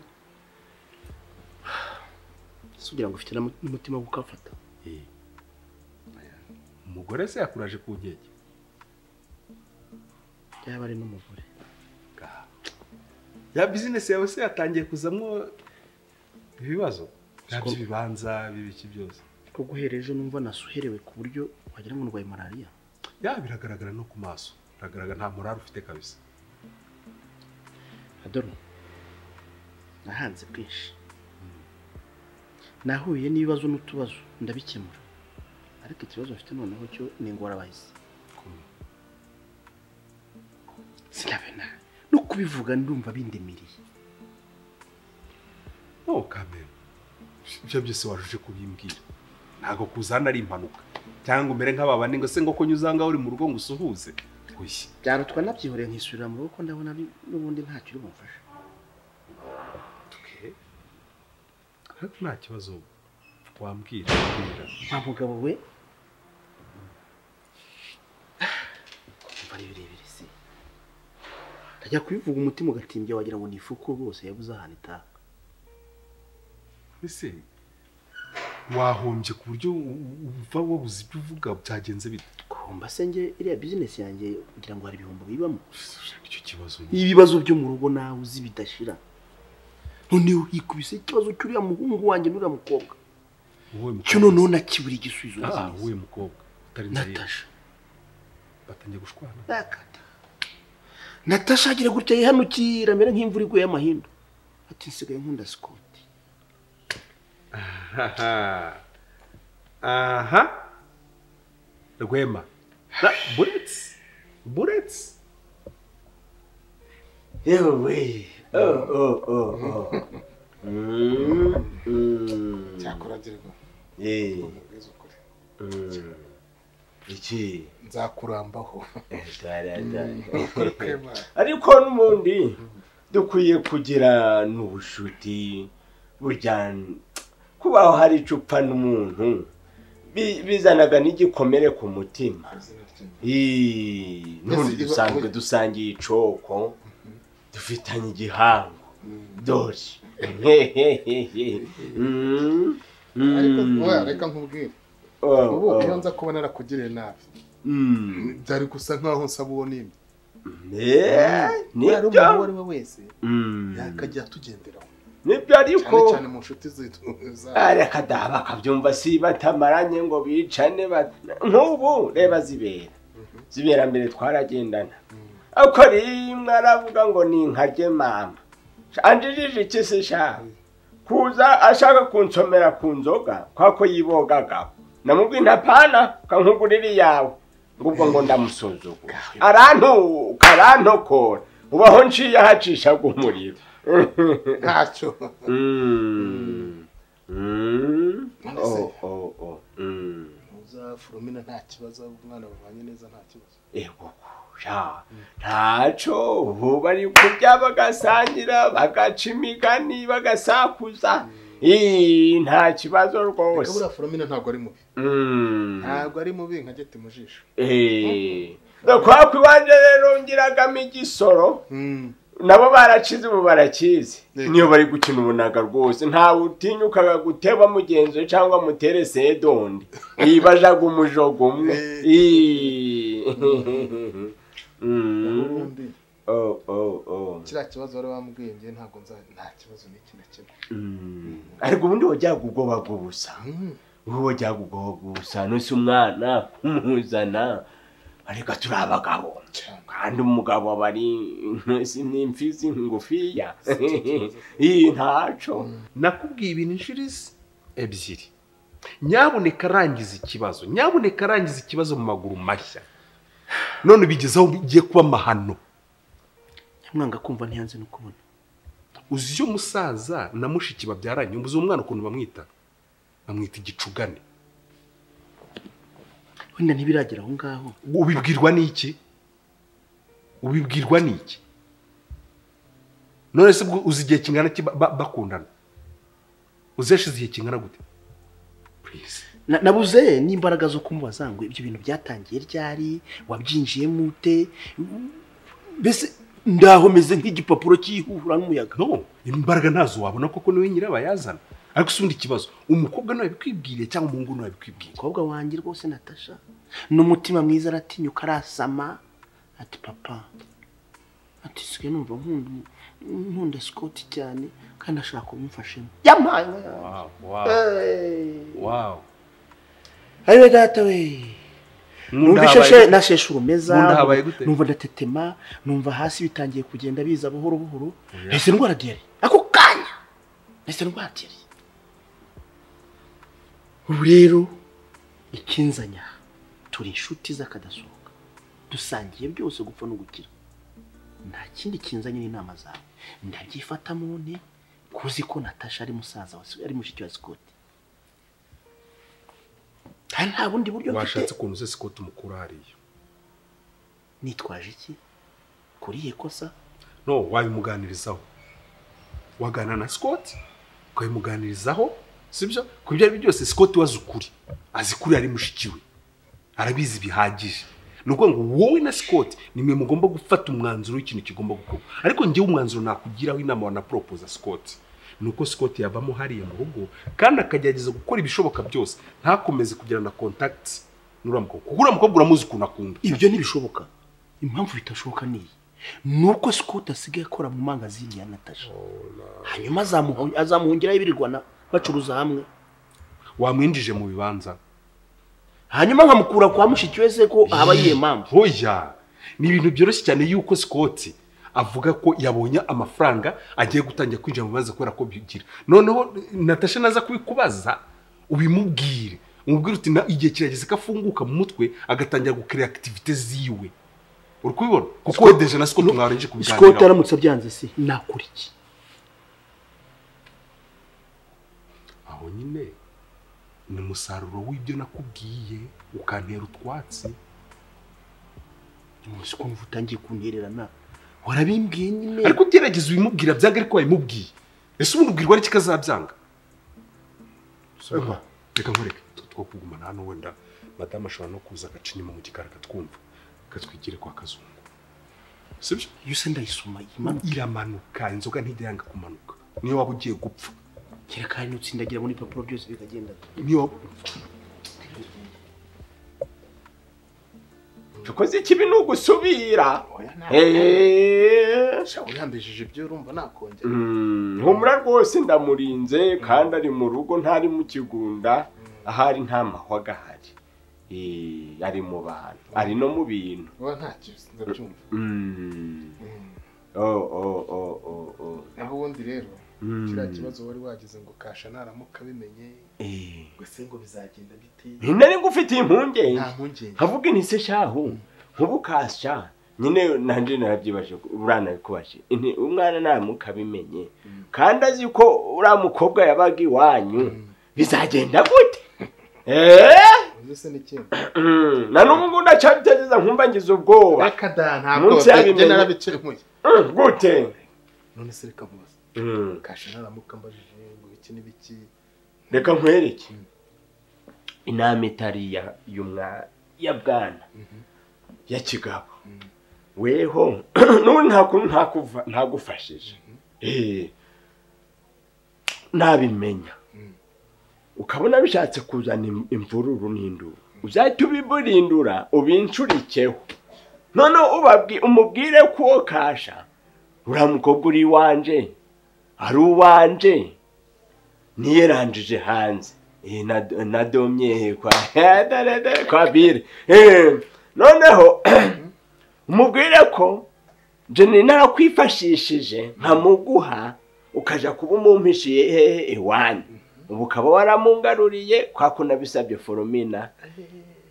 sugira ngo ufite n'umutima wo gukafata umugore se yakuraje ku nkeke yaba ari n'umugore ya bizinesi yawe se yatangiye kuzamo ibibazo nabyo ibibanza bibiki byose ko guhera ejo numva nasuherewe ku buryo wagira ngo ndwaye malariya ya biragaragara no ku maso biragaragara nta morari ufite kabisa adoro nahanze bwinshi nahuye n'ibibazo n'utubazo ndabikemura ariko ikibazo mfite noneho cyo ni ingorabahizi sinabona no kubivuga ndumva bindemiriye no kamera ibyo byose waruje kubimbwira ntabwo kuzana ari impanuka cyangwa umere nk'ababandi ngo se ngo ko nyuzanga uri mu rugo ngo usuhuze oya byarutwa nabyihoreye nkisubira mu rugo ko ndabona ari- n'ubundi nta kiri bumfasha ariko nta kibazo wambwira nta mugabo we kumva ari birebire se ndajya kubivuga umutima ugatimbya wagira ngo ni ifuku rwose yabuze ahantu itaha ese wahombye ku buryo u- u- uva wabuze ibyo uvuga byagenze bite kumva se njye iriya bizinesi yanjye kugira ngo hari ibihombo bibamo icyo kibazo ni ibibazo byo mu rugo nawe uzi bidashira noneho hikubise ikibazo cy'uriya muhungu wanjye n'uriya mukobwa wowe cyo noneho nakibura igisubizo Ah, nzi neza. wowe mukobwa utari natasha batangiye gushwana Nakata. natasha agira gutya yihanukira amera nk'imvura iguye y'amahindu ati nsigaye nkunda sikoti aha aha rwema Na- buretse buretse yewe cyakuragirwa nkubwize ukuri iki nzakurambaho ariko n'ubundi dukwiye kugira n'ubushuti burya kubaho hari icupa n'umuntu bi- bizanaga n'igikomere ku mutima Ii, n'undi dusanzwe dusangiye icoko dufitanye igihango dore Hehehehe. Mm, mm. ariko wowe reka nkubwire Oh, ubu oh. iyo nza kuba narakugiriye nabi Mm. byari gusa nkaho nsaba uwo nimba Eh, nibyo. kubera umuntu uwo ari we wese Mm. yakajya atugenderaho nibyo ariko cyane cyane mu nshuti z'itu reka daha bakabyumva si batamaranye ngo bicane ba- nk'ubu reba zibera zibera mbere twaragendana ariko rimwe aravuga ngo ni nkarye mama anjijije iki se sha kuza ashaka kunsomera ku nzoga kwa ko yibogagaho namubwiye ntapana kankugurira iyawe ngubwo ngo ndamusuzugura arantuka arantokora ubaho nciye ahacishaga umuriro ntacyo Oh, oh, oh. Mm. uzafurumina nta kibazo umwana babanye neza nta kibazo Ego sha. Ntacyo ubu bari kurya bagasangira bagaca imigani bagasakuza Ii, nta kibazo reka rwose buriya furumina ntabwo ari mubi Mm. ntabwo ari mubi nka gete mu jisho Eh. Kwa kwiwanje rero ngiragamo igisoro nabo barakize ubu barakizi niyo bari gukina ubunaga rwose ntawe utinyukaga guteba mugenzi we cyangwa mutere sedondi yibajaga umujogo umwe Ii. Mm. ubundi oh oh oh kiriya kibazo bari bambwiye njye ntabwo nza nta kibazo n'iki na kimwe Mm. ariko ubundi wajyaga ubwoba bw'ubusa wowe wajyaga ubwoba bw'ubusa nusi umwana umuzana ariko turi abagabo kandi umugabo aba ari intusi n'imfizi ngufiya iyi ntaco nakubwiye ibintu inshuro izi ebyiri nyabuneka arangiza ikibazo nyabuneka arangiza ikibazo mu maguru mashya none bigezeho bigiye kuba amahano nyamwanga kumva ntiyanze no kubona uzi iyo musaza na mushiki babyaranye uzi umwana ukuntu bamwita bamwita igicugane wenda ntibiragera aho ngaho ubibwirwa n'iki ubibwirwa n'iki none se ubwo uzi igihe kingana ki ba- ba- bakundana uzi yashize igihe kingana gute Na- nabuze n'imbaraga zo kumubaza ngo ibyo bintu byatangiye ryari wabyinjiyemo ute mbese ndaho meze nk'igipapuro cyihura n'umuyaga no imbaraga ntazo wabona koko niwe nyirabayazana ariko si ubundi ikibazo umukobwa nawe bikwibwiriye cyangwa umuhungu nawe bikwibwiriye umukobwa wanjye rwose natasha n'umutima mwiza aratinyuka arasama ati papa ati sigaye numva nkunda umu- nkunda sikoti cyane kandi ashaka kumufashamo yampaye Wow, wow. wow. ariwe data we Nkunda numva habaye ishashe gute? nasheshe urumeza Nkunda habaye gute? numva ndatetema numva hasi bitangiye kugenda biza buhoro buhoro nahise ndwara diyari ako kanya nahise ndwara diyari ubu rero ikinzanya turi inshuti z'akadasohoka dusangiye byose gupfa no gukira nta kindi kinzanye n'inama zawe ndabyifatamo ne kuzi ko natasha ari musaza wa ari mushiki wa sikoti kandi nta bundi buryo washatse ukuntu uzese ko tumukura hariya nitwaje iki kuri iyi kosa no wabimuganirizaho waganira na sikoti ukabimuganirizaho sibyo ku ibyo ari byo byose sikoti we azi ukuri azi kuri ari mushiki we arabizi bihagije ni ukuvuga ngo wowe na sikoti nimwe mugomba gufata umwanzuro w'ikintu kigomba gukorwa ariko njyewe umwanzuro nakugiraho inama wanaporopoza sikoti ni uko sikoti yavamo hariya mu rugo kandi akagerageza gukora ibishoboka byose ntakomeze kugirana kontakiti n'uriya mukobwa kuko uriya mukobwa uramuzi ukuntu akunda ibyo ntibishoboka impamvu bitashoboka ni iyi ni uko sikoti asigaye akora mu mangazini ya natasha hanyuma azamuhu- azamuhungiraho ibirirwana bacuruza hamwe wamwinjije mu bibanza hanyuma nkamukura kwa mushiki we se ko aba yiye mpamvu hoya ni ibintu byoroshye cyane yuko sikoti avuga ko yabonye amafaranga agiye gutangira kwinjira mu bibazo kubera ko bigira noneho natasha naza kubikubaza ubimubwire umubwire uti "Na- igihe kirageze ko afunguka mu mutwe agatangira gukora akitivite ziwe uri kubibona kuko wedeje na sikoti mwarenje sikoti kubiganiraho aramutse abyanze se nakora iki aho nyine ni umusaruro w'ibyo nakubwiye ukantera utwatsi umunsi ukuntu utangiye kuntererana warabimbwiye nyine ariko ugerageza ubimubwira byanga ariko wabimubwiye ese ubundi ubwirwa ari kikazabyanga Ewa, reka nkureke twe two kugumana hano wenda madamu ashobora no kuza agaca inyuma mu gikari akatwumva akatwigire kwa kazungu sibyo iyo se ndayisoma iramanuka inzoga ntijya yanga kumanuka niyo waba ugiye gupfa kera kandi nutsindagira muri papuro byose bikagenda niyo tukoze ikibi ni ugusubira sha urihambishije ibyo urumva nakongera Mm, humura rwose ndamurinze kandi ari mu rugo ntari mu kigunda ahari nta mahwa gahari Eh, ari mu bantu ari no mu bintu uba ntacyo ndabyumva Mm. oh oh oh oh oh naho ubundi rero Mm. kiriya kibazo wari wagize ngo kasha naramuka bimenye Eh. ngo se ngo bizagenda bite nari ngufitiye impungenge nta mpungenge nkavuga inti se shahu nk'ubukasha nyine nanjye narabyibaje uriya nabikubaje Inti, umwana naramuka abimenye kandi azi ko uriya mukobwa yabaga iwanyu bizagenda gute eee uzi se n'ikindi Mm, na n'ubu ngubu ndacyabitekereza nkumva ngize ubwoba reka da ntabwo munsi njye yabimenye narabikemuye Mm, gute none se reka mubaze Mm, kasha naramuka mbajije ngo iki n'ibiki reka nkwereke inama itari ya y'umwa ya bwana ya kigabo weho n'ubu nta kuntu ntakuva ntagufashije Eh, nabimenya ukabona bishatse kuzana im- imvururu n'induru uzahita ubiburindura ubincurikeho none ubabwi umubwire ko uwo kasha uriya mukobwa uri iwanje ari uwanje niyeranjije hanze Eh, na- nadomye kwa dare, dare, kwa bire Eh, noneho umubwire ko jeni narakwifashishije nkamuguha ukaja kuba umumpishiye hehe iwanyu ubu ukaba waramungaruriye kwa kundi nabisabye foromina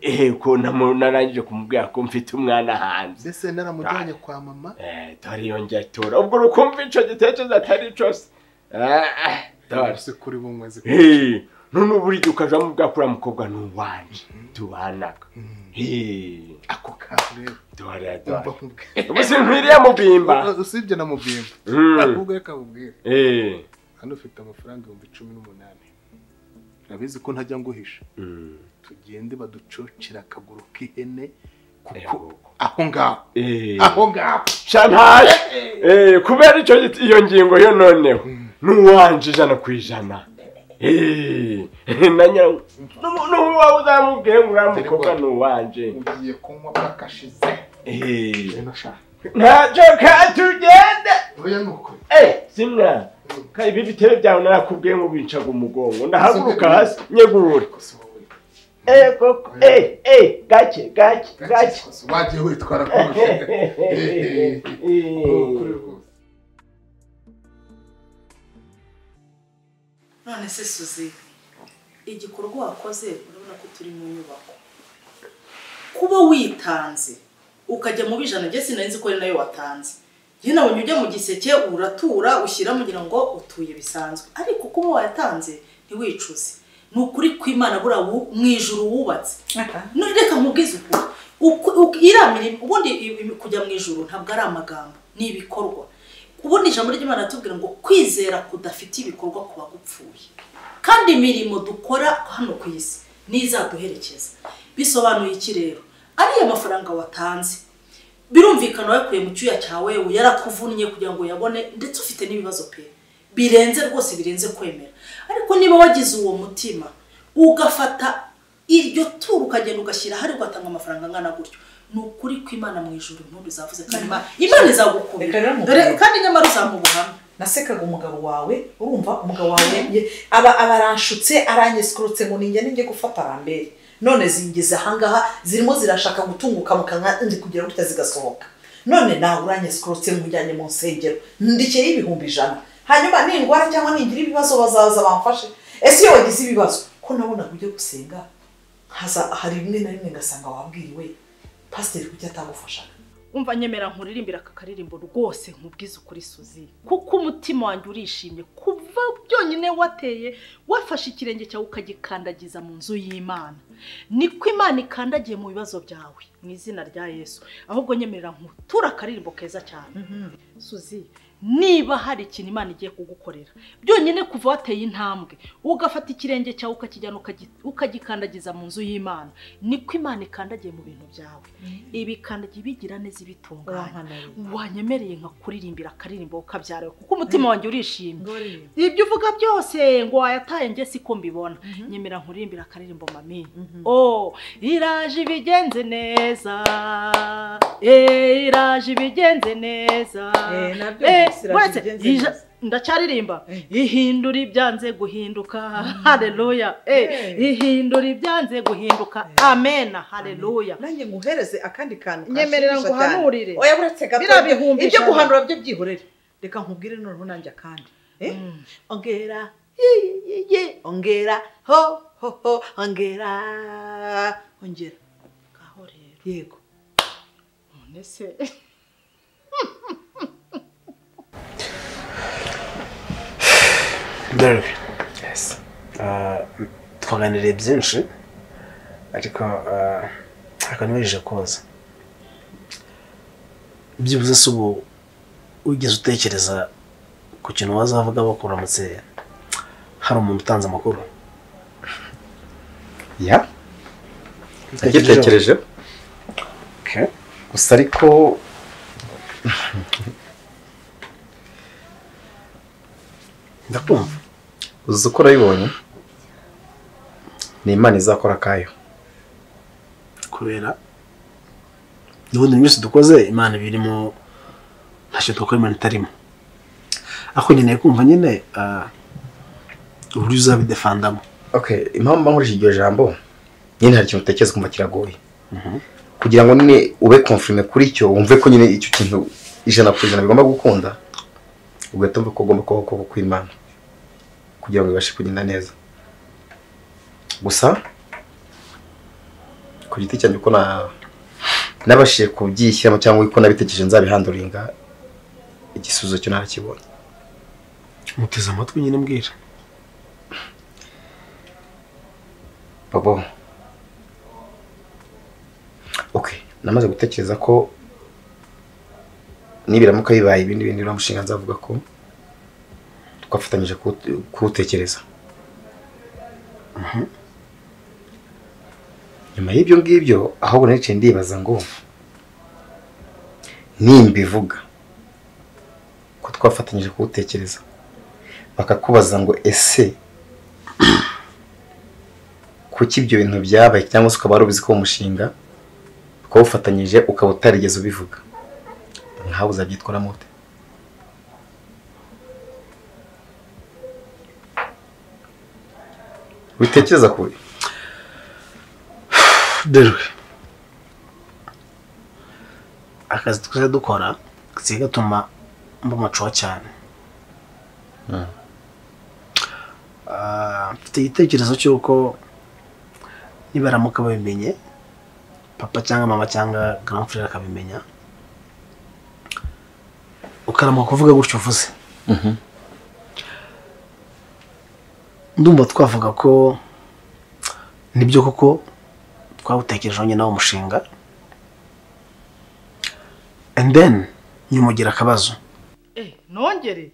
ehe ko namu- narangije kumubwira ko mfite umwana hanze mbese naramujyanye kwa mama tariyongera tora ubwo urukumva ico gitekerezo atari cose Ah, ah, tora. umunsi kuri bumwezi Eh, none buri gihe ukaja mubwira ko uriya mukobwa ni uwanje tubanaga Eh, ako kantu rero dore Umva dore nkubwire. ubu sinkwiriye mubimba U- usibye na mubimba Mm. ahubwo reka nkubwire Eh. hano ufite amafaranga ibihumbi cumi n'umunani urabizi ko ntajya nguhisha tugende baducocera akaguru k'ihene kuko aho ngaho aho ngaho shantaye Eh, kubera icyo giti- iyo ngingo yo noneho ni uwanje ijana ku ijana Eh, na nyirawo n'uwawe uzamubwiye ngo uriya mukobwa ni uwanje ugiye kunywa bakashize ntacyo katugende simwa ka ibi bitebe byawe narakubwiye ngo bicaga umugongo ndahaguruka hasi nyegure Eh, koko eh, eh, gake gake gake wagiye witwara kurusha Eh, none se suzi igikorwa wakoze urabona ko turi mu nyubako kuba witanze ukajya mu bijana njye sinari nzi ko ari nayo watanze njye nabonye ujya mu giseke uratura ushyira mugira ngo utuye bisanzwe ariko kuba wayatanze ntiwicuze ni ukuri kw'imana buriya wu- mu ijuru wubatse none reka nkubwize ukuri Uku- uku- iriya mirimo ubundi i- i- kujya mu ijuru ntabwo ari amagambo ni ibikorwa ubundi ijambo ry'imana ratubwira ngo kwizera kudafite ibikorwa kuba gupfuye kandi imirimo dukora hano ku isi n'izaduherekeza bisobanuye iki rero ariya mafaranga watanze birumvikana wayakuye mu cyuya cyawe yarakuvunnye kugira ngo uyabone ndetse ufite n'ibibazo pe birenze rwose birenze kwemera ariko niba wagize uwo mutima ugafata iryo turu ukagenda ugashyira ahari ugatanga amafaranga angana gutyo ni ukuri kw'imana mu ijoro impundu zavuze kandi Ima- imana izagukubira dore kandi nyamara uzampa ubuhamya nasekaga umugabo wawe urumva umugabo wawe ye- aba aba aranshutse aranyesukurutse ngo ninjye ninjye gufata arambere none zingeze ahangaha zirimo zirashaka gutunguka mu kanwa ndi kugira gutya zigasohoka none nawe uranyesukurutse mujyanye mu nsengero ndikeye ibihumbi ijana hanyuma nindwara cyangwa ningira ibibazo bazaza bamfashe ese iyo wagize ibibazo ko nabonaga ujya gusenga nkaza hari rimwe na rimwe ngasanga wabwiriwe pasiteri kuki atagufashaga umva nyemera nkuririmbira aka karirimbo rwose nkubwize ukuri suzi kuko umutima wanjye urishimye kuva byonyine wateye wafashe ikirenge cyawe ukagikandagiza mu nzu y'imana niko imana ikandagiye mu bibazo byawe mu izina rya yesu ahubwo nyemerera nkutura akaririmbo keza cyane suzi niba hari ikintu imana igiye kugukorera byonyine kuva wateye intambwe ugafata ikirenge cyawe ukakijyana ukagi- ukagikandagiza mu nzu y'imana niko imana ikandagiye mu bintu byawe ibikandagiye ibigira neza ibitunganya wanyemereye nkakuririmbira akaririmbo kabyarawe kuko umutima wanjye urishimye ibyo uvuga byose ngo wayataye njye siko mbibona nyemera nkuririmbira akaririmbo mami oh iraje ibigenze neza eh iraje ibigenze neza Eh, nabyo Eh, byose iraje uretse ibigenze ija- neza. ndacyaririmba ihindura ibyanze guhinduka haleluya Eh. ihindura ibyanze guhinduka amena haleluya nanjye nguhereze akandi kantu nyemerera kanshimisha nguhanururire cyane. oya buretse gato biriya bihumbi ibyo ijana. guhanura byo byihorere reka nkubwire noneho nanjye akandi Eh? ongera ye, ye, ye, ongera ho ho ho ongera ongera ngaho rero yego none se Derby. Yes. Uh, twaganiriye byinshi ariko uh, ariko ntiwijeje koza byibuze si ubu wigeze utekereza ku kintu wazavuga bakuramutse hari umuntu utanze amakuru ya nagitekerejeho Okay. gusa ariko ndakumva uzi uko urabibonye ni imana izakora akayo kubera n'ubundi ibintu byose dukoze imana iba irimo ntacyo dukora imana itarimo ariko nkeneye kumva nyine ah, uburyo uzabidefandamo Okay, impamvu mba nkoresha iryo jambo nyine hari ikintu utekereza kumva kiragoye kugira ngo nyine ube confirme kuri cyo wumve ko nyine icyo kintu ijana ku ijana bigomba gukunda ugahita wumva ko ugomba kubaho ukuboko kw'imana kugira ngo ibashe kugenda neza gusa ku giti cyanjye uko na- nabashije kubyishyiramo cyangwa uko nabitekereje nzabihanduringa igisubizo cyo narakibonye muteze amatwi nyine mbwira Bobo. Okay, namaze gutekereza ko nibiramuka bibaye ibindi bindi uriya mushinga nzavuga ko twafatanyije kuwute- kuwutekereza. Nyuma y'ibyo ngibyo ahubwo naricaye ndibaza ngo nimbivuga ko twafatanyije kuwutekereza bakakubaza ngo ese kuki ibyo bintu byabaye cyangwa se ukaba wari ubizi ko uwo mushinga ukawufatanyije ukaba utarigeze ubivuga nkawe uzabyitwaramo ute witekereza ku buryo derwe akazi twese dukora kasigaye gatuma mba macuwa cyane Ah, mfite igitekerezo cy'uko nibaramuka babimenye papa cyangwa mama cyangwa grand frere akabimenya ukaramuka kuvuga gutyo uvuze ndumva twavuga ko nibyo koko twawutekerejeho nyine wo mushinga and then nyumugira akabazo nongere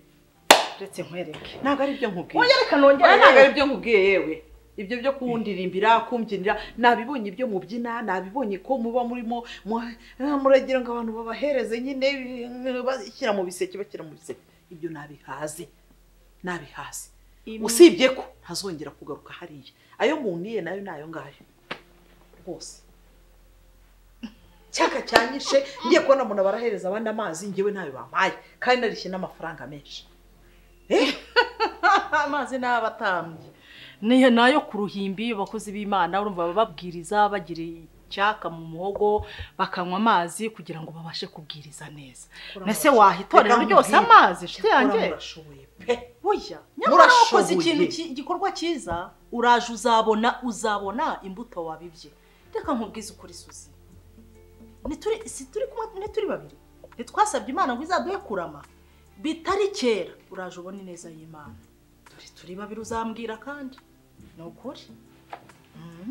uretse nkwereke ntabwo ari ibyo nkubwiye Oya, reka nongere Oya, ntabwo yewe. ari ibyo nkubwiye yewe ibyo byo kundiririmbira kumbyinira nabibonye ibyo mubyina nabibonye ko muba murimo mu- ah, muragira ngo abantu babahereze nyine eh, bashyira mu biseke bashyira mu biseke ibyo nabihaze nabihaze Ibi- usibye ko ntazongera kugaruka hariya ayo mundiye nayo ni ayo ngayo rwose cyaka cyanyishe ngiye kubona umuntu barahereza abandi amazi ngewe ntayo bampaye kandi narishye n'amafaranga menshi amazi ni abatambyi niyo nayo ku ruhimbi abakozi b'imana urumva bababwiriza bagira icyaka mu muhogo bakanywa amazi kugira ngo babashe kubwiriza neza mbese wahitorera ryose amazi nshuti yanjye buya nyamara Murashoboye. wakoze ikintu ki- igikorwa cyiza uraje uzabona uzabona imbuto wabibye reka nkubwize ukuri suzi ntituri si turi kumwe ntituri babiri ntitwasabye imana ngo izaduhe kurama bitari kera uraje ubona ineza y'imana dore turi babiri uzambwira kandi ni ukuri Mhm.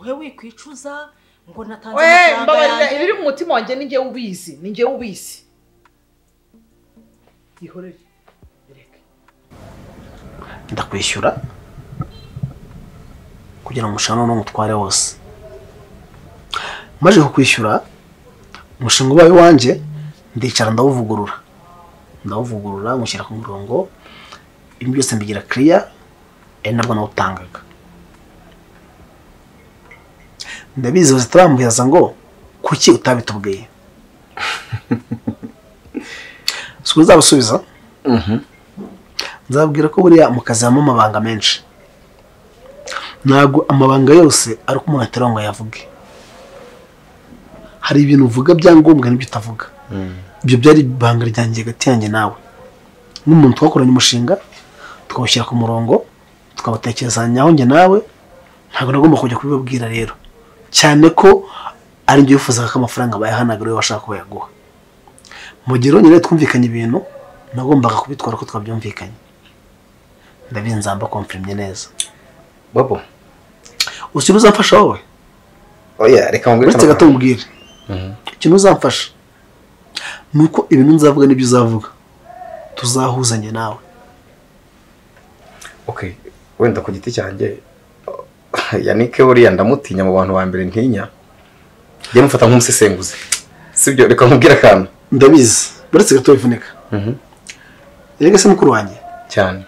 wowe wikwicuza ngo natanze we amafaranga mbabarira yanjye. ibiri mu mutima wanjye ni njyewe ubizi ni njyewe ubizi ihorere ndakwishyura kugira ngo umushinga noneho umutware wose maze kukwishyura umushinga ubaye wanjye ndicara ndawuvugurura ndawuvugurura nywushyira ku murongo ibintu byose mbigira kiriya ari nabwo nawutangaga ndabizi bazitarambuyaza ngo kuki utabitubwiye si uzabasubiza nzabwira ko buriya mu kazi habamo amabanga menshi ntabwo amabanga yose ari uko umuntu atari ngo ayavuge hari ibintu uvuga byangombwa n'ibyo utavuga ibyo byari ibanga ryanjye hagati yanjye nawe n'umuntu twakoranye umushinga tukawushyira ku murongo tukawutekerezanyaho njye nawe ntabwo nagomba kujya kubibabwira rero cyane ko ari njye wifuzaga ko amafaranga bayahanaga ariwe washaka ko bayaguha mu gihe rero nyine twumvikanye ibintu nagombaga kubitwara ko twabyumvikanye ndabizi nzamba komfirimye neza bobo usibye uzamfasha wowe oya reka nkubwire uretse amakuru. gato mbwire ikintu uzamfasha ni uko ibintu nzavuga n'ibyo uzavuga tuzahuzanye nawe okay wenda ku giti cyanjye yanike buriya ndamutinya mu bantu ba mbere ntinya njye mufata nk'umusesenguzi sibyo reka nkubwire akantu ndabizi uretse gato wivunika erega se mukuru wanjye cyane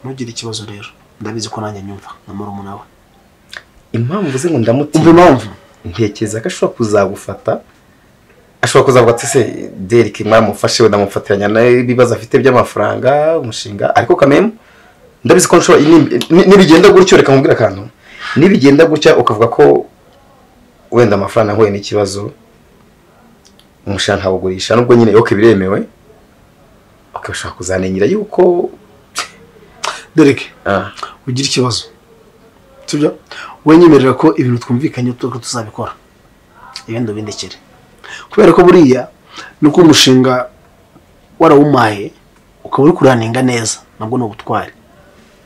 ntugire ikibazo rero ndabizi ko nanjye nyumva nka murumuna we impamvu uvuze ngo ndamutinya umva impamvu ntekereza ko ashobora kuzagufata ashobora kuzavuga ati se derike mwamufashe wenda mufatiranya n'ibibazo afite by'amafaranga umushinga ariko kamemu ndabizi ko nshobora ni- ni- nibigenda gutyo reka nkubwire akantu nibigenda gutya ukavuga ko wenda amafaranga ahuye n'ikibazo umushinga ntawugurisha nubwo nyine yoke biremewe ukabashaka kuzanengera yuko dereke ugira ikibazo sibyo wenyemerera ko ibintu twumvikanye ko tuzabikora ibindi ubindekere kubera ko buriya ni uko umushinga warawumaye ukaba uri kuraninga neza nabwo ni ubutwari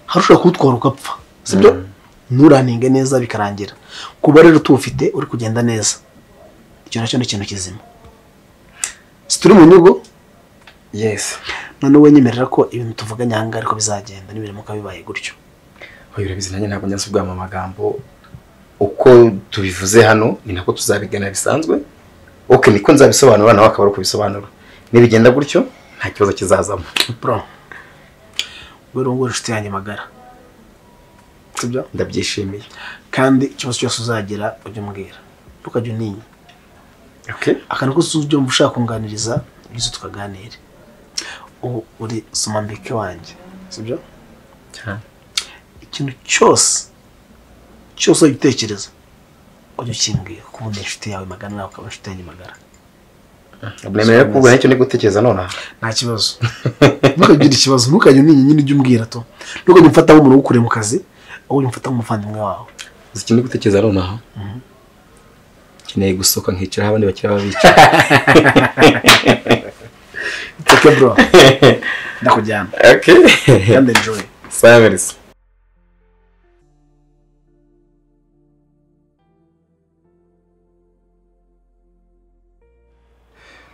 hari ushobora kuwutwara ugapfa sibyo nturaninge neza bikarangira kuba rero tuwufite uri kugenda neza icyo nacyo ni ikintu kizima si turi mu nyugo yesi noneho wenyemerera ko ibintu tuvuganye aha ngaha ariko bizagenda nibiramuka bibaye gutyo oya urabizi nanjye ntabwo njya nsubwama amagambo uko tubivuze hano ni nako tuzabigana bisanzwe oke niko nzabisobanura nawe akaba ari ukubisobanura nibigenda gutyo nta kibazo kizazamo bro wowe uri wowe inshuti yanjye magara sibyo ndabyishimiye kandi ikibazo cyose uzagira ujye umbwira ntukajye uninya akantu kose ujyumva ushaka kunganiriza byose tukaganire ubu uri somambike wanjye sibyo cyane ikintu cyose cyose ugitekereza ujye ukimbwira kuko ubundi inshuti yawe magana nawe ukaba inshuti yanjye magara nemerewe ko ubu nicyo ndi gutekereza nonaha nta kibazo ntukagire ikibazo ntukajya uninya nyine ujye umbwira to ntukajya umfata nk'umuntu ukure mu kazi ahubwo ujye umfata nk'umuvandimwe wawe uzi icyo ndi gutekereza nonaha nkeneye gusohoka nkicara aho abandi bakiri babica oke bro ndakujyana oke kandi enjoy sawa merisi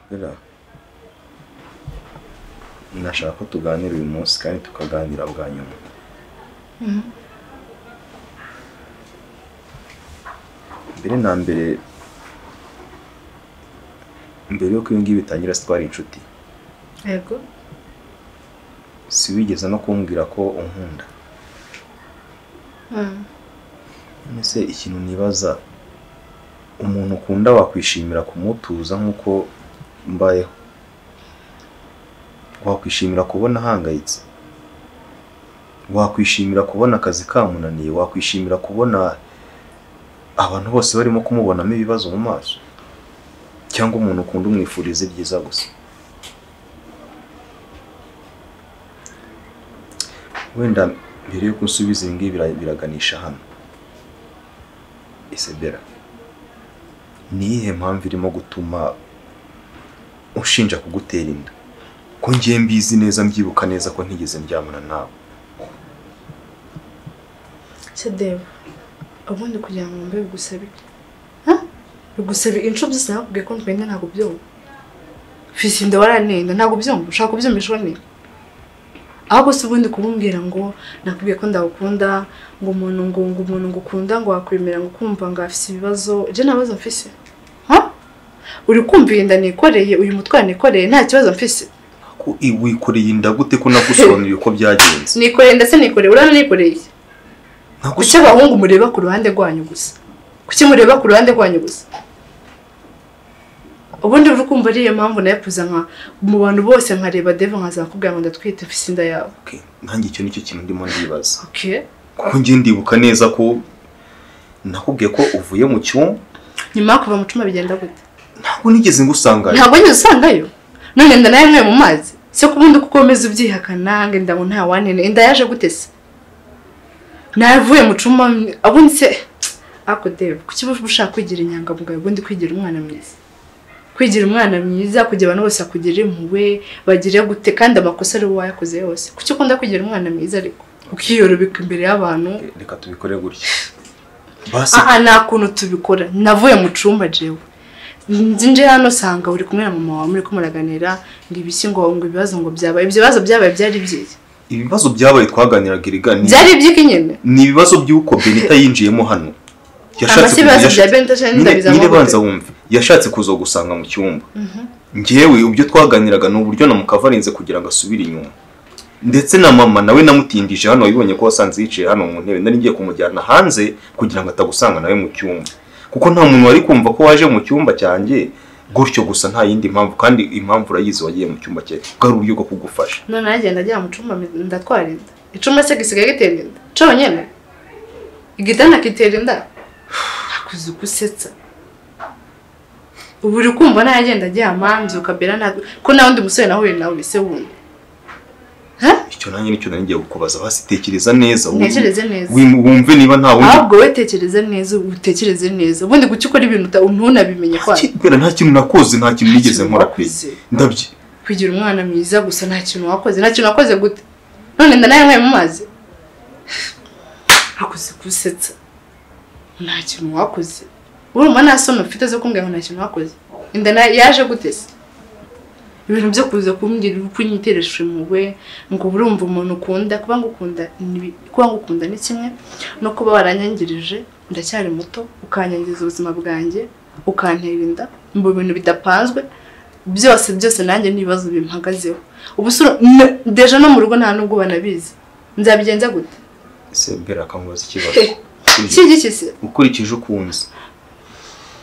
Bera, ndashaka ko tuganira uyu munsi kandi tukaganira bwa nyuma mbere na mbere mbere yuko ibi ngibi bitangira sitwari inshuti yego si wigeze no kumbwira ko unkunda Mm. none se ikintu nibaza umuntu ukunda wakwishimira kumutuza nk'uko mbayeho wakwishimira kubona ahangayitse wakwishimira kubona akazi kamunaniye wakwishimira kubona abantu bose barimo kumubonamo ibibazo mu maso cyangwa umuntu ukunda umwifuriza ibyiza gusa wenda mbere yuko usubiza ibi ngibi bira- biraganisha hano isebera ni iyihe mpamvu irimo gutuma ushinja kugutera inda ko ngiye mbizi neza mbyibuka neza ko ntigeze ndyamana nawe se deba ubundi kugira ngo wumve bigusabe iki? bigusabe inshuro byose nakubwiye ko ntwenda ntabwo byumva fisinda waranenda ntabwo byumva ushaka kubyumvisha ubone ahubwo si ubundi kumubwira ngo nakubwiye ko ndagukunda ngo umuntu ngo ngo umuntu ngukunda ngo wakwemera ngo ukumva ngo afise ibibazo je nta bibazo mfise Ha? uri kumva iyi nda nikoreye uyu mutwaro nikoreye nta kibazo mfise ko i- wikoreye inda gute ko nagusobanuriye uko byagenze nikoreye ndetse nikoreye urabona nikoreye kuki abahungu mureba ku ruhande rwanyu gusa kuki mureba ku ruhande rwanyu gusa ubundi uri kumva ariyo mpamvu nayo kuza nka mu bantu bose nkareba deva nkazakubwira ngo ndatwite mfise inda yawe nanjye icyo nicyo kintu ndimo ndibaza okay kuko ngiye ndibuka neza ko nakubwiye ko uvuye mu cyumba nyuma yo kuva mu cuma bigenda gute ntabwo nigeze ngusangayo ntabwo wigeze usangayo none inda nayo mwe mu mazi se ko ubundi kuko umeze ubyihakana ngo inda ngo nta wanene inda yaje gute se navuye mu cuma ubundi se ako deva kuki uba ushaka kwigira inyangamugayo ubundi kwigira umwana mwiza kwigira umwana mwiza kugira abantu bose bakugira impuhwe bagire gute kandi amakosa ari wowe wayakoze yose kuki ukunda kwigira umwana mwiza ariko ukiyorobeka imbere y'abantu reka tubikore gutya aha nta kuntu tubikora navuye mu cyumba jewe nzi nje hano usanga uri kumwe na mama wawe muri ko muraganira ngo ibiki ngo ngo ibibazo ngo byabaye ibyo bibazo byabaye byari byiza ibibazo byabaye twaganiraga erega ni- byari iby'iki nyine ni ibibazo by'uko benita yinjiyemo hano Amase ibibazo bya Benita cyangwa Nyine- ndabiza nyine amavuta. banza wumve yashatse kuza gusanga mu cyumba ngewe ibyo twaganiraga ni uburyo namukava arenze kugira ngo asubire inyuma ndetse na mama nawe namutindije hano wabibonye ko wasanze yicaye hano mu ntebe nari ngiye kumujyana hanze kugira ngo atagusanga nawe mu cyumba kuko nta muntu wari kumva ko waje mu cyumba cyanjye gutyo gusa nta yindi mpamvu kandi impamvu urayizi wagiye mu cyumba cye bwari uburyo bwo kugufasha none agenda ajya mu cyumba ndatwara inda icyumba se gisigaye gitera inda cyonyine igitanda kitera inda hakuze gusetsa ubu uri kumva nayo agenda aryama mbyuka mbera ntabwo ko nta wundi musore nahuye nawe ese wundi icyo nanjye nicyo nari ngiye kukubaza basi tekereza neza wumve- Ntekereze neza. wim- wumve niba nta wundi ahubwo we tekereze neza utekereze neza ubundi kuki ukora ibintu uta- ntunabimenya kwawe kubera nta kintu nakoze nta kintu nigeze nkora kuri ndabye kugira umwana mwiza gusa nta kintu wakoze nta kintu wakoze gute none nda nawe mu mazi hakoze gusetsa nta kintu wakoze urumva nta soni ufite zo kumbwira ngo nta kintu wakoze inda na- yaje gute se ibintu byo kuza kumbwira uko unyiteresha impuhwe ngo urumva umuntu ukunda kuba ngukunda ni bi- kuba ngukunda ni kimwe no kuba waranyangirije ndacyari muto ukanyangiza ubuzima bwanjye ukantera inda mu bintu bidapanzwe byose byose nanjye n'ibibazo bimpagazeho ubusura deje no mu rugo nta nubwo banabizi nzabigenza gute ese mbere akamubaza ikibazo iki gikise ukurikije uko unzi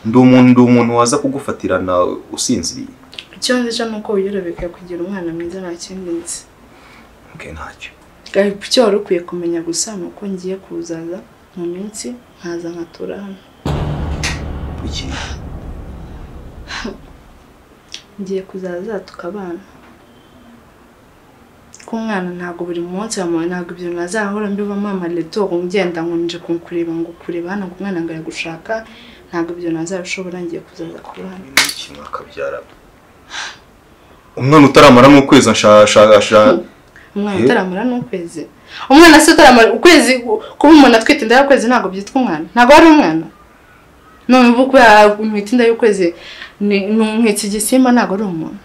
ndi umuntu ndi umuntu waza kugufatirana usinziriye icyo nzica ni uko wiyorobeka kugira umwana mwiza nta kindi nzi okay, ntacyo Gahipu icyo wari ukwiye kumenya gusa ni uko ngiye kuzaza mu minsi nkaza nkatura hano iki ngiye kuzaza tukabana ko umwana ntabwo buri munsi wamuwe ntabwo ibyo bintu azahora mbiba mama leto ngenda ngo nje kunkureba ngo kureba hano ngo umwana ngo aragushaka ntabwo ibyo bintu azabishobora ngiye kuzaza kuba hano kimwe akabyara umwana utaramara nk'ukwezi ashashasha umwana Eh? utaramara ni ukwezi umwana se utaramara ukwezi gu- kuba umuntu atwite inda y'ukwezi ntabwo byitwa umwana ntabwo ari umwana none ubu kubera ntwite inda y'ukwezi ni- ni umwitsi igisimba ntabwo ari umuntu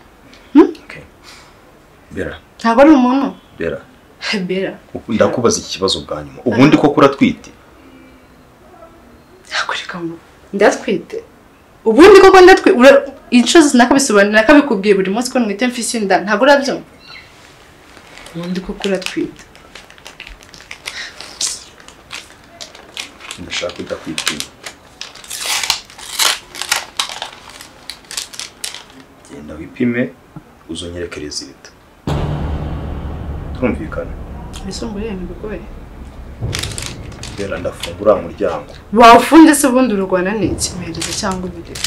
bera ntabwo ari umuntu bera bera ndakubaza iki kibazo bwa nyuma ubundi koko uratwite hakurika ngo ndatwite ubundi koko ndatwite inshuro zose nakabisobanurira nakabikubwiye buri munsi ko ntwite mfise inda ntabwo urabyumva ubundi koko uratwite ndashaka udakwitinya genda wipime uzonyereke rezita turumvikana bisumbuye ntibigoye bera ndafungura umuryango wawufunde se ubundi urugwana ni ikimerezo cyangwa ibirere